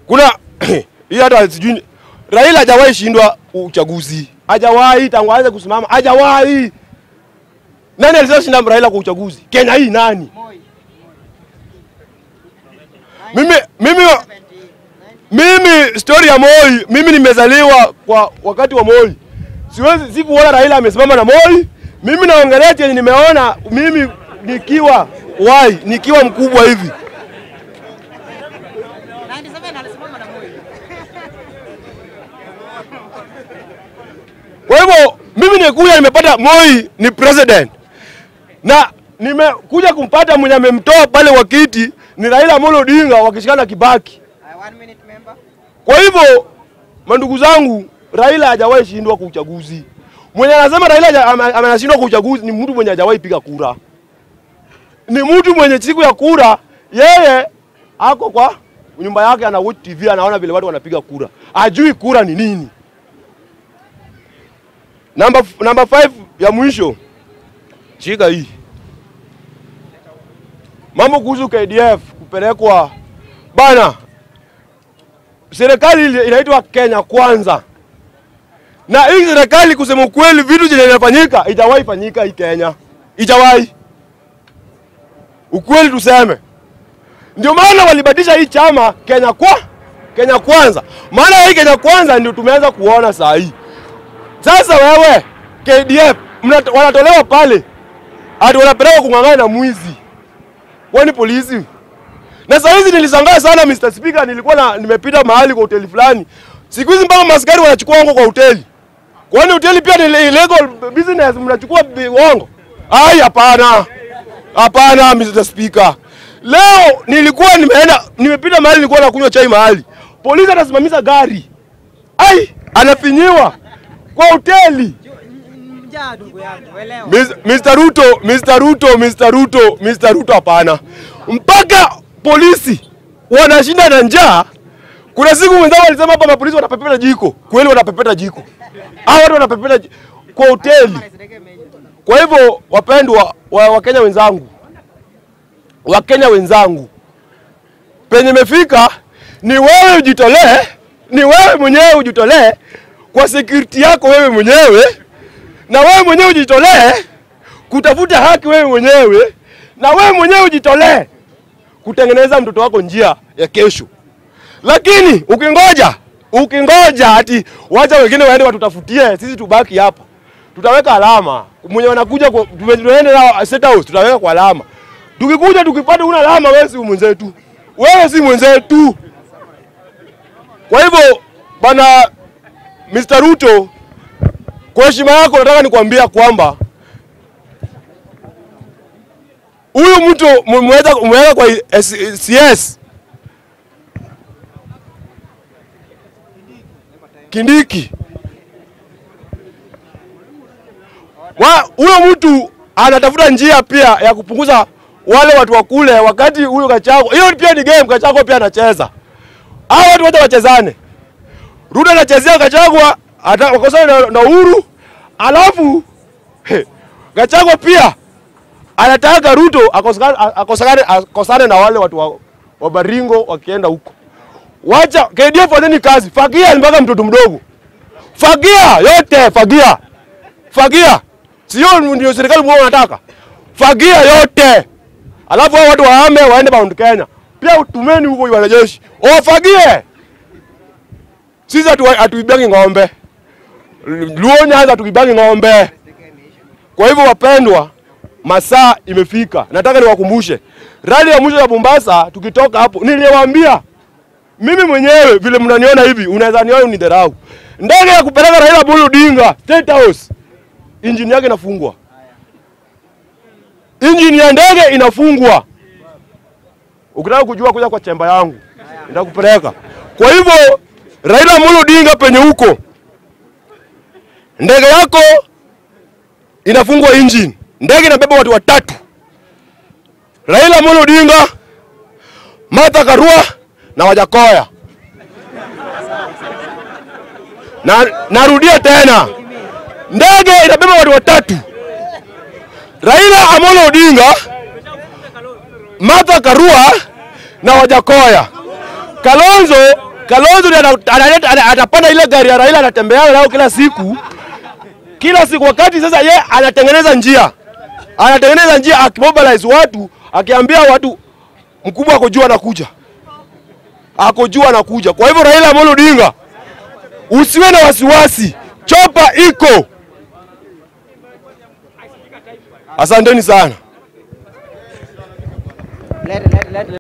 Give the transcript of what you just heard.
kuna hii hata sijui Raila hajawahi shindwa uchaguzi, hajawahi tangu aanze kusimama, hajawahi. Nani alishinda Raila kwa uchaguzi Kenya hii? Nani? Mimi, mimi, mimi story ya Moi, mimi nimezaliwa kwa wakati wa Moi, siwezi sikuona Raila amesimama na Moi. Mimi naongelea chenye nimeona mimi nikiwa wai, nikiwa mkubwa hivi 97 alisimama na Moi. Kwa hivyo mimi nikuja nimepata Moi ni president na nimekuja kumpata mwenye amemtoa pale wa kiti ni Raila Amolo Odinga wakishikana na Kibaki. Uh, one minute member. Kwa hivyo mandugu zangu, Raila hajawahi shindwa kwa uchaguzi. Mwenye anasema Raila haja- ame- ame- anashindwa kwa uchaguzi ni mtu mwenye hajawahi piga kura, ni mtu mwenye siku ya kura yeye ako kwa nyumba yake ana watch TV, anaona vile watu wanapiga kura, ajui kura ni nini. Namba namba 5 ya mwisho, shika hii mambo kuhusu KDF kupelekwa bana serikali ile inaitwa Kenya Kwanza, na hii serikali kusema ukweli, vitu zenye inafanyika ijawahi fanyika hii Kenya, ijawahi. Ukweli tuseme, ndio maana walibadilisha hii chama Kenya kwa Kenya Kwanza, maana hii Kenya Kwanza ndio tumeanza kuona saa hii. Sasa wewe KDF mna- wanatolewa pale ati wanapelekwa kung'ang'ana na mwizi, kwani polisi na saa hizi nilishangaa sana Mr. Speaker, nilikuwa na nimepita mahali kwa hoteli fulani. Siku hizi mpaka maskari wanachukua hongo kwa hoteli. Kwani hoteli pia ni illegal business mnachukua bi- hongo? Ai, hapana. Hapana Mr. Speaker. Leo nilikuwa nimeenda nimepita mahali nilikuwa nakunywa chai mahali. Polisi anasimamisha gari. Ai, anafinyiwa kwa hoteli. Njaa ndugu yangu, elewa. Mis- Mr. Ruto, Mr. Ruto, Mr. Ruto, Mr. Ruto hapana. Mpaka polisi wanashinda na njaa. Kuna siku mwenzao walisema hapa mapolisi wanapepeta jiko. Kweli wanapepeta jiko. Hao watu wanapepeta ji- kwa hoteli. Kwa hivyo wapendwa wa Wakenya wenzangu, Wakenya wenzangu, penye imefika ni wewe ujitolee, ni wewe mwenyewe ujitolee kwa security yako wewe mwenyewe na wewe mwenyewe ujitolee kutafuta haki wewe mwenyewe, na wewe mwenyewe ujitolee kutengeneza mtoto wako njia ya kesho. Lakini ukingoja ukingoja ati wacha wengine waende watutafutie, sisi tubaki hapa, tutaweka alama. Mwenye wanakuja kwa- tume- tuende nao State House, tutaweka kwa alama. Tukikuja tukipata una alama, wewe si mwenzetu, wewe si mwenzetu. Kwa hivyo bwana Mr. Ruto, kwa heshima yako nataka nikwambia kwamba huyu mtu mmeweza umeweka kwa S- CS Kindiki, Wa- huyo mtu anatafuta njia pia ya kupunguza wale watu wa kule, wakati huyo Gachagua, hiyo pia ni game, Gachagua pia anacheza. Hao watu wote wachezane. Ruto anachezea Gachagua ata- wakosane na, na Uhuru, alafu he, Gachagua pia anataka Ruto akosane, akosane, akosane na wale watu wa, wa Baringo wakienda huko. Wacha KDF fanyeni kazi, fagia mpaka mtoto mdogo, fagia yote, fagia fagia, sio ndio serikali mwao wanataka fagia yote, alafu hao watu wahame waende Mount Kenya, pia utumeni huko wanajeshi wafagie. Sisi hatu- hatuibangi ng'ombe, Luo Nyanza hatuibangi ng'ombe. Kwa hivyo wapendwa, masaa imefika. Nataka niwakumbushe rali ya mwisho ya Mombasa, tukitoka hapo niliwaambia mimi mwenyewe vile mnaniona hivi, unaweza niona unidharau. Ndege ya kupeleka Raila Amolo Odinga State House, injini yake inafungwa, injini ya ndege inafungwa. Ukitaka kujua, kuja kwa chemba yangu, nitakupeleka. Kwa hivyo Raila Amolo Odinga, penye huko ndege yako inafungwa engine, ndege inabeba watu watatu, Raila Amolo Odinga, Martha Karua na Wajakoya. Na narudia tena, ndege inabeba watu watatu, Raila Amolo Odinga, Martha Karua na Wajakoya. Kalonzo Kalonzo ndiye ana- analeta- ana- atapanda ile gari ya Raila anatembea nayo kila siku kila siku, wakati sasa ye anatengeneza njia, anatengeneza njia akimobilize watu, akiambia watu mkubwa ako juu anakuja, ako juu anakuja. Kwa hivyo Raila Amolo Odinga, usiwe na wasiwasi, chopa iko. Asanteni sana. Let, let, let,